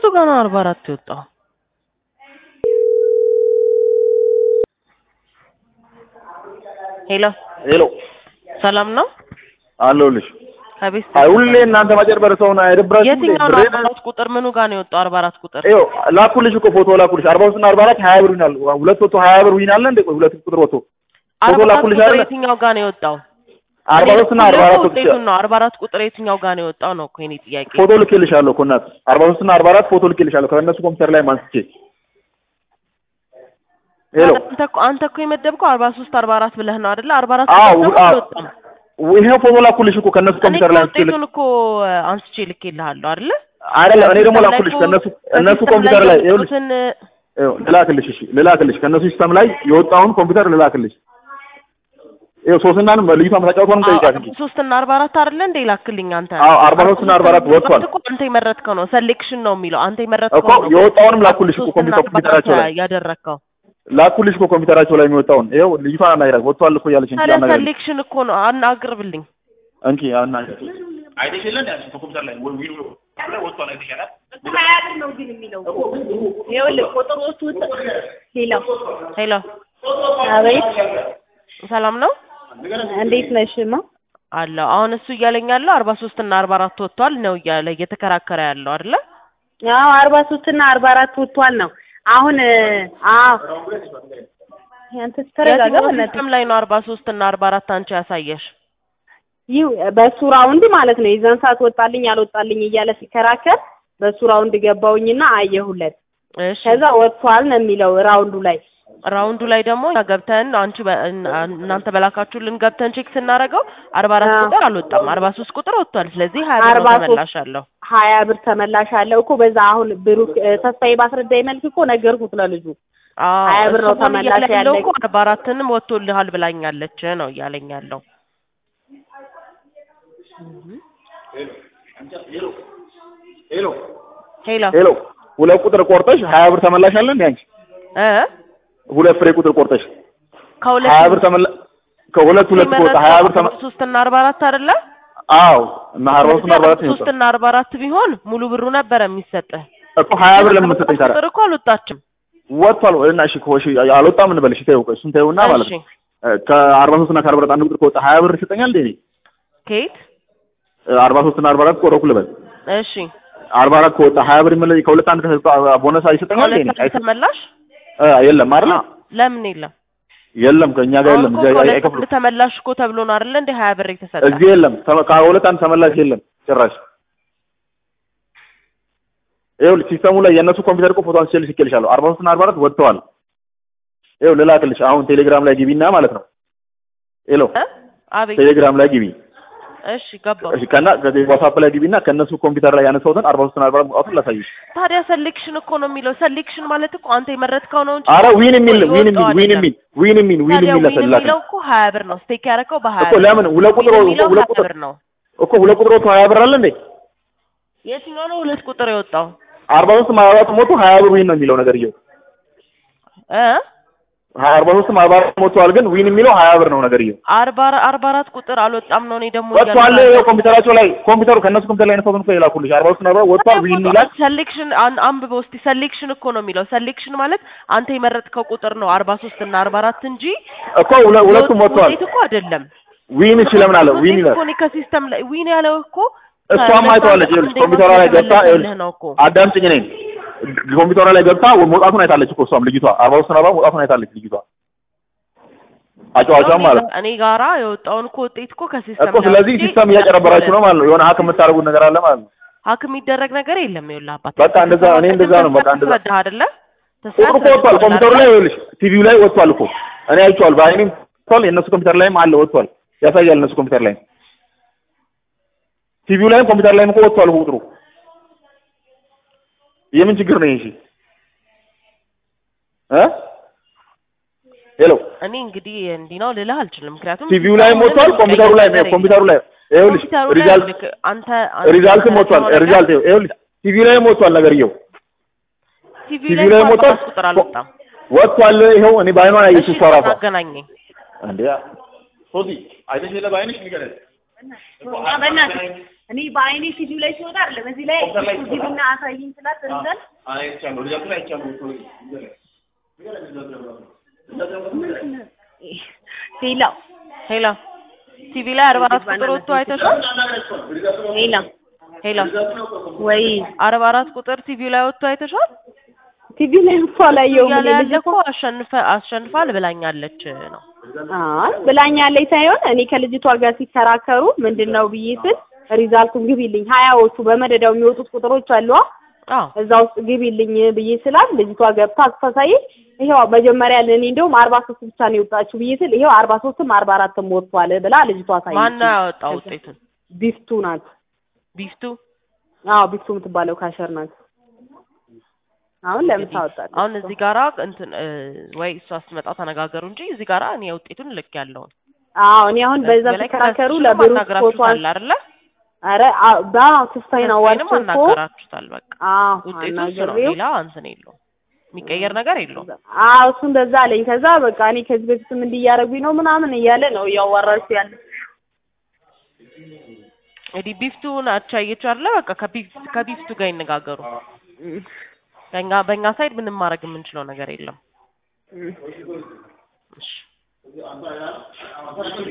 የቱ ጋር ነው አርባ አራት የወጣው? ሄሎ ሄሎ ሰላም ነው? አለሁልሽ። ከቤት አይ ሁሌ እናንተ ማጨርበር ሰውን አይደብራችሁም? እንዴ? የትኛው ነው ብሬን- አርባ አራት ቁጥር ምኑ ጋር ነው የወጣው? አርባ አራት ቁጥር ይኸው ላኩልሽ እኮ ፎቶ ላኩልሽ። አርባ ሶስት እና አርባ አራት ሀያ ብር ይሆናል። ሁለት ወጥቶ ሀያ ብር ይሆናል እንዴ? ቆይ ሁለት ቁጥር ወጥቶ አርባ አራት ላኩልሽ ቁጥር አይደለ? የትኛው ጋር ነው የወጣው? አርባ ሶስት እና አርባ አራት ወጥቶ ውጤቱን ነው አርባ አራት ቁጥር የትኛው ጋር ነው የወጣው ነው እኮ የኔ ጥያቄ። ፎቶ ልኬልሻለሁ እኮ እናት። አርባ ሶስት እና አርባ አራት ፎቶ ልኬልሻለሁ ከእነሱ ኮምፒውተር ላይ ማንስቼ። ሄሎ አንተ እኮ አንተ እኮ የመደብከው አርባ ሶስት አርባ አራት ብለህ ነው አይደለ? አርባ አራት አዎ ቁጥር ደግሞ አዎ አልወጣም። ይሄው ፎቶ ላኩልሽ እኮ ከእነሱ እኔ ኮምፒውተር እኮ ላይ አንስቼ ልክ ውጤቱን እኮ አንስቼ ልኬልሃለሁ አይደለ? አይደለም እኔ ደግሞ ሲስተም ላይ ላኩልሽ እኮ ከእነሱ እነሱ በሲስተም ኮምፒውተር ላይ ይኸውልሽ የወጡትን ይኸው ልላክልሽ። እሺ ልላክልሽ ከእነሱ ሲስተም ላይ የወጣውን ኮምፒውተር ልላክልሽ። ይኸው ሶስናንም ልዩቷ መታጫወቷንም ጠይቃት እንጂ ሶስት እና አርባ አራት አይደለ እንዴ ላክልኝ አንተ? አዎ አርባ ሶስት እና አርባ አራት ወጥቷል እኮ አንተ የመረጥከው ነው ሴሌክሽን ነው የሚለው አንተ እኮ የመረጥከው ነው የወጣውንም ላኩልሽ እኮ ሶስት እና ኮምፒውተር አርባ አራት ኮምፒውተራቸው ላይ ያደረግከው ላኩልሽ እኮ ኮምፒውተራቸው ላይ የሚወጣውን ይኸው ልዩቷን አናግራት ወጥቷል እኮ እያለች እንጂ ታዲያ አናግራት ሴሌክሽን እኮ ነው አናግርብልኝ እንኪ አናግራት አይተሽ የለ እንዴ አንቺ ኮምፒውተር ላይ ዊሉ ላይ ወጥቷል አይተሻል ሀያ ብር ነው ግን የሚለው እኮ ይኸውልህ ቁጥሮቹ ውስጥ ሄሎ ሄሎ አቤት ሰላም ነው እንዴት ነሽማ አለው አሁን እሱ እያለኝ ያለው አርባ ሶስት እና አርባ አራት ወጥቷል ነው እያለ እየተከራከረ ያለው አይደለ አዎ አርባ ሶስት እና አርባ አራት ወጥቷል ነው አሁን አዎ አንተ ተረጋጋ የትኛው በእናትህ ሲስተም ላይ ነው አርባ ሶስት እና አርባ አራት አንቺ ያሳየሽ ይህ በሱ ራውንድ ማለት ነው የዛን ሰዓት ወጣልኝ አልወጣልኝ እያለ ሲከራከር በሱ ራውንድ ገባውኝና አየሁለት እሺ ከዛ ወጥቷል ነው የሚለው ራውንዱ ላይ ራውንዱ ላይ ደግሞ እኛ ገብተን አንቺ በ- እና- እናንተ በላካችሁልን ገብተን ቼክ ስናደርገው አርባ አራት አዎ። ቁጥር አልወጣም አርባ ሶስት ቁጥር ወጥቷል ስለዚህ ሀያ ብር ነው አርባ ሶስት ተመላሽ አለው ሀያ ብር ተመላሽ አለው እኮ በዛ አሁን ብሩክ እ፣ ተስፋዬ ባስረዳኝ መልክ እኮ ነገርኩት ለልጁ አዎ ሀያ ብር ነው እሱ አሁን ተመላሽ እያለ ያለው ያለ- እኮ አርባ አራትንም ወጥቶልሃል ብላኛለች ነው እያለኝ ያለው ሄሎ ሄሎ ሄሎ ሁለት ቁጥር ቆርጠሽ ሀያ ብር ተመላሽ አለ እንዴ አንቺ እ ሁለት ፍሬ ቁጥር ቆርጠሽ ከሁለት ሀያ ብር ተመላ ከሁለት ሁለት ቆርጠ ሀያ ብር ተመ ሶስት እና አርባ አራት አይደለ አዎ እና አርባ ሶስት እና አርባ አራት ነው ሶስት እና አርባ አራት ቢሆን ሙሉ ብሩ ነበረ የሚሰጥህ እኮ ሀያ ብር ለምን መሰጠኝ ታዲያ ቁጥር እኮ አልወጣችም ወጥቷል እና እሺ እኮ እሺ አልወጣም እንበልሽ ተይው ቆይ እሱን ተይውና ማለት ነው እሺ ከአርባ ሶስት እና ከአርባ አራት አንድ ቁጥር ከወጣ ሀያ ብር ይሰጠኛል እንዴ እኔ ከየት አርባ ሶስት እና አርባ አራት ቆረኩ ልበል እሺ አርባ አራት ከወጣ ሀያ ብር ይመለስ ከሁለት አንድ ከሰጠ ቦነስ ይሰጠኛል እንዴ እኔ ከሁለት አንድ ተመላሽ እ የለም አይደል ለምን የለም የለም ከእኛ ጋር አሁን የለም እኮ እዚህ ከሁለት አይከፍሉም አንድ ተመላሽ እኮ ተብሎ ነው አይደለ እንደ ሀያ ብር የተሰጠ እዚህ የለም ተመ- ከሁለት አንድ ተመላሽ የለም ጭራሽ ይኸውልሽ ሲስተሙ ላይ የእነሱ ኮምፒውተር እኮ ፎቶ አንስቼልሽ ልኬልሻለሁ አርባ ሶስት እና አርባ አራት ወጥተዋል ይኸው ልላክልሽ አሁን ቴሌግራም ላይ ግቢና ማለት ነው ሄሎ እ? አቤት ቴሌግራም ላይ ግቢ እሺ ገባው እሺ ከና ዋትስአፕ ላይ ግቢና ከእነሱ ኮምፒውተር ላይ ያነሳሁትን አርባ ሶስት እና አርባ አራት መውጣቱን ላሳይሽ ታዲያ ሴሌክሽን እኮ ነው የሚለው ሴሌክሽን ማለት እኮ አንተ የመረጥከው ነው እንጂ አረ ዊን የሚል እኮ ዊን የሚል የወጣው ዊን አይደለም። የሚል ዊን የሚል ዊን ታዲያ የሚል ዊን ላሳይሽ የሚለው እኮ ሀያ ብር ነው ስቴክ ያደረከው በሀያ እኮ ለምን ሁለት ቁጥር ዊን የሚለው ሁለት ሀያ ቁጥር ብር ነው እኮ ሁለት ቁጥር ወጥቶ ሀያ ብር አለ እንዴ የትኛው ነው ሁለት ቁጥር የወጣው አርባ ሶስት አርባ አራት ሞቶ ሀያ ብር ዊን ነው የሚለው ነገርየው እ አርባ ሶስትም አርባ አራት ሞቷል ግን ዊን የሚለው ሀያ ብር ነው ነገርየው አርባ አርባ አራት ቁጥር አልወጣም ነው እኔ ደግሞ ወጥቷል እያልኩ ይኸው ያለሁት። ኮምፒውተራቸው ላይ ኮምፒውተሩ ከእነሱ ኮምፒውተር ላይ ያነሳሁትን እኮ የላኩልሽ አርባ ሶስት አርባ ወጥቷል ዊን ይላል ሰሌክሽን አን- አንብበው እስቲ ሰሌክሽን እኮ ነው የሚለው ሰሌክሽን ማለት አንተ የመረጥከው ቁጥር ነው አርባ ሶስት እና አርባ አራት እንጂ እኮ ሁለ- ሁለቱም የወጡ ወጥቷል ውጤት እኮ አይደለም ዊን እሺ ለምን አለ ዊን ውጤት ይላል እኮ እኔ ከሲስተም ላይ ዊን ያለው እኮ እሷም አይተዋለች ይኸውልሽ አንደኛው ኮምፒውተሯ ላይ ገብታ የተመለሰልህ ይኸውልሽ ነው እኮ አዳምጪኝ እኔን ኮምፒውተሯ ላይ ገብታ መውጣቱን አይታለች እኮ እሷም ልጅቷ አርባ ሶስት አርባ መውጣቱን አይታለች ልጅቷ አጫዋቿም ማለት ነው እኔ ጋራ የወጣውን እኮ ውጤት እኮ ከሲስተም እኮ ስለዚህ ሲስተም እያጨረበራችሁ ነው ማለት ነው የሆነ ሀክ የምታደርጉት ነገር አለ ማለት ነው ሀክ የሚደረግ ነገር የለም ይኸውልህ አባት በቃ እንደዛ እኔ እንደዛ ነው በቃ እንደዛ ተረዳህ አይደለ ቁጥሩ እኮ ወጥቷል ኮምፒውተሩ ላይ ይኸውልሽ ቲቪው ላይ ወጥቷል እኮ እኔ አይቼዋለሁ በአይኔም ወጥቷል የእነሱ ኮምፒውተር ላይም አለ ወጥቷል ያሳያል እነሱ ኮምፒውተር ላይም ቲቪው ላይም ኮምፒውተር ላይም እኮ ወጥቷል እኮ ቁጥሩ የምን ችግር ነው ይሄ እ ሄሎ እኔ እንግዲህ እንዲህ ነው ልልህ አልችልም ምክንያቱም ቲቪው ላይም ወጥቷል ኮምፒውተሩ ላይ ኮምፒውተሩ ላይ ይኸውልሽ ኮምፒውተሩ ላይ ሪዛልት ልክ አንተ ሪዛልትም ወጥቷል ሪዛልት ይኸውልሽ ቲቪው ላይም ወጥቷል ነገርየው ቲቪ ቲቪ ላይ ላይ እኮ ወጥቷል። አራት ቁጥር አልወጣም ወጥቷል ይኸው እኔ በአይኗን አየች እሷ ራሷ አገናኘኝ እንዴ ሶዚ አይተሽ የለ በአይንሽ ንገረኝ በእናትህ እኔ በአይኔ ቲቪው ላይ ሲወጣ አይደለም እዚህ ላይ ቲቪና አሳይኝ ስላት እንዘል ሌላው ሄሎ ቲቪ ላይ አርባ አራት ቁጥር ወጥቶ አይተሻል? ሌላ ሄሎ ወይ አርባ አራት ቁጥር ቲቪ ላይ ወጥቶ አይተሻል? ቲቪ ላይ እኮ አላየሁም እያለ እኔ ያለ ልጅ እኮ አሸንፈ አሸንፋል ብላኛለች ነው። አይ ብላኛለች ሳይሆን እኔ ከልጅቷ ጋር ሲከራከሩ ምንድን ነው ብዬ ስል ሪዛልቱን ግቢልኝ ሀያዎቹ በመደዳው የሚወጡት ቁጥሮች አሉ አዎ እዛ ውስጥ ግቢልኝ ብዬ ስላት ልጅቷ ገብታ አስተሳይ ይሄው መጀመሪያ ለእኔ እንደውም አርባ ሶስት ብቻ ነው የወጣችሁ ብዬ ስል ይሄው አርባ ሶስትም አርባ አራትም ወጥቷል ብላ ልጅቷ ሳይ ማን ነው ያወጣው ውጤቱን? ቢፍቱ ናት ቢፍቱ አዎ ቢፍቱ የምትባለው ካሸር ናት አሁን ለምሳ ወጣች አሁን እዚህ ጋራ እንትን እ፣ ወይ እሷ ስትመጣ ተነጋገሩ እንጂ እዚህ ጋራ እኔ ውጤቱን ልክ ያለውን አዎ እኔ አሁን በዛ ተከራከሩ ለብሩክ ፎቶ አለ አይደለ? አረ ባ ተስፋዬን ተስፋዬንም አዋርቼ እኮ አናገራችሁታል። በቃ አዎ ውጤቱ እሱ ነው፣ አናግሬው ሌላ እንትን የለውም፣ የሚቀየር ነገር የለውም። አዎ እሱ እንደዛ አለኝ። ከዛ በቃ እኔ ከዚህ በፊትም እንዲህ እያደረጉኝ ነው ምናምን እያለ ነው እያዋራችሁ ያለ እንግዲህ ቢፍቱ ናቸው አየችው አይደለ? በቃ ከቢፍ ከቢፍቱ ጋር ይነጋገሩ። በእኛ በእኛ ሳይድ ምንም ማድረግ የምንችለው ነገር የለም። እሺ